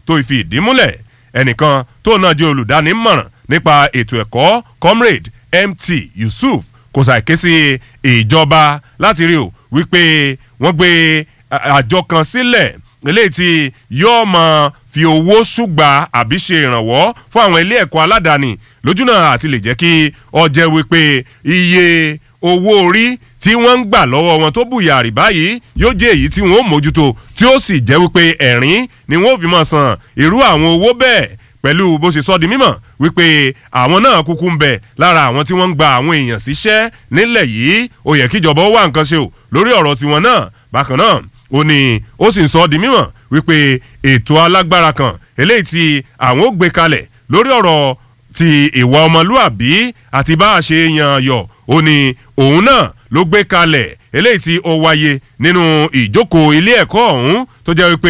tó fi ìdí múlẹ̀ ẹnìkan tó náà jẹ́ olùdánímọ̀ràn nípa ètò ẹ̀kọ́ comrade mt yusuf kò ṣàìké sí ìjọba láti rí o wípé wọ́n gbé àjọ kan sílẹ̀ eléyìí tí yóò mọ fi owó ṣùgbà àbí ṣe ìrànwọ́ fún àwọn ilé ẹ̀kọ́ aládàáni lójúnà àti lè jẹ́ kí ọjẹ́ wípé iye owó orí tí wọ́n ń gbà lọ́wọ́ wọn tó bùyàrí báyìí yóò jẹ́ èyí tí wọ́n ó mójútó tí ó sì jẹ́ wípé ẹ̀rín ni wọ́n fi máa san irú àwọn owó bẹ́ẹ̀ pẹ̀lú bó ṣe sọ di mímọ̀ wípé àwọn náà kúkú ń bẹ lára àwọn tí wọ́n ń gba àwọn èèyàn síṣẹ́ nílẹ̀ yìí ó yẹ kíjọba ó wá nǹkan ṣe o lórí ọ̀rọ̀ tiwọn náà bákan náà ó ní ó sì ń sọ di mímọ̀ wípé ètò alágbára kan eléyìí tí àwọn ó gbé kalẹ̀ lórí ọ̀rọ̀ ti ìwà ọmọlúàbí àti bá a ṣe yan yọ ó ní òun náà ló gbé kalẹ̀ eléyìí tí ó wáyé nínú ìjókòó ilé ẹ̀kọ́ ọ̀hún tó jẹ́ wípé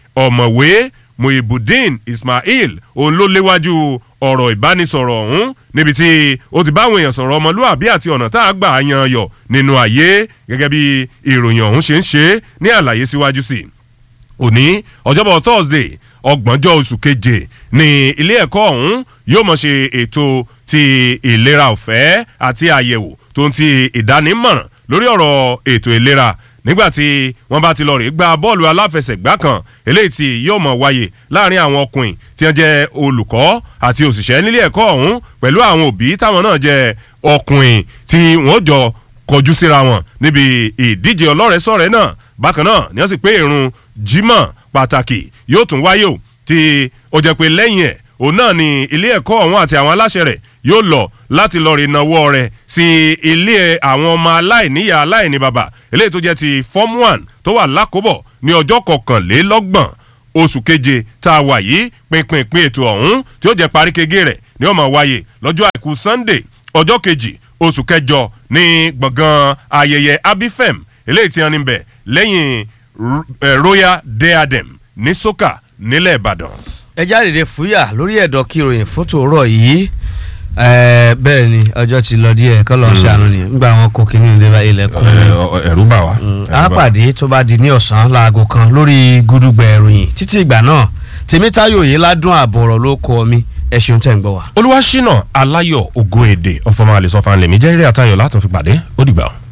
ọ̀mọ̀wé muhibudeen ismail òun ló léwájú ọ̀rọ̀ ìbánisọ̀rọ̀ ọ̀hún níbi tí ó ti báwọn èèyàn sọ̀rọ̀ ọmọlúàbí àti ọ̀nà tá a gbà yan yọ̀ nínú ayé gẹ́gẹ́ bí ìròyìn ọ̀hún ṣe ń ṣe ní àlàyé síwájú sí i òní ọjọ́bọ̀ thursday ọgbọ̀njọ́ oṣù keje ní ilé ẹ̀kọ́ ọ̀hún yóò mọ̀ ṣe ètò ti ìlera ọ̀fẹ́ àti àyẹ̀wò tó ń ti ìdánimọ̀ràn lórí ọ̀rọ̀ ètò ìlera nígbàtí wọ́n bá ti lọ rí gba bọ́ọ̀lù aláfẹsẹ̀gbá kan eléyìí tí yóò mọ̀ wáyé láàrin àwọn ọkùnrin tí wọ́n jẹ́ olùkọ́ àti òṣìṣẹ́ nílé ẹ̀kọ́ ọ̀hún pẹ̀lú àwọn òbí táwọn náà jẹ́ ọkùnrin tí wọ́n jọ kọjú síra wọn níbi ìdíje ọlọ́rẹ̀ẹ́sọ̀rẹ́ náà bákan náà ni wọ́n sì pé irun jimoh pàtàkì yóò tún wáyé o tí ó jẹ́ pé lẹ́yìn ẹ̀ òun náà ni ilé ẹ̀kọ́ ọ̀hún àti àwọn aláṣẹ rẹ̀ yóò lọ láti lọ rí nawọ́ rẹ̀ sí ilé àwọn ọmọ aláìníyà aláìní bàbá eléyìí tó jẹ́ ti form one tó wà lákòbọ̀ ní ọjọ́ kọkànlélọ́gbọ̀n oṣù keje tá a wà yìí pinpin ètò ọ̀hún tí ó jẹ́ paríkegé rẹ̀ ni ó máa wáyé lọ́jọ́ àìkú sunday ọjọ́ kejì oṣù kẹjọ ní gbọ̀ngàn ayẹyẹ abifem eléyìí tí wọ́n ní bẹ̀ lẹ́yìn royal diadem ní soka nílẹ̀ ìbàdàn. ẹ jáde fúyà lórí ẹ̀dọ̀ kíròyìn fún tòórọ̀ yìí bẹ́ẹ̀ ni ọjọ́ ti lọ díẹ̀ kọ́ lọ́ọ́ ṣàánú ni nígbà wọn kó kínní ìlera ilẹ̀kùn. ẹ̀rú bà wá. a pàdé tó bá di ní ọ̀sán láago kan lórí gúdúgbẹ̀ ìròyìn títí ìgbà náà tèmítáyò yìí ládùn àbọ̀rọ̀ ló kọ́ mi ẹ ṣeun tẹ̀ ń gbọ́ wa. olúwaṣínà aláyọ̀ ògo èdè ọ̀fọ̀mọ́ àlè sọ́fà ńlẹ̀mí jẹ́ eré àtayọ̀ látún fi pàdé ó dìgbà.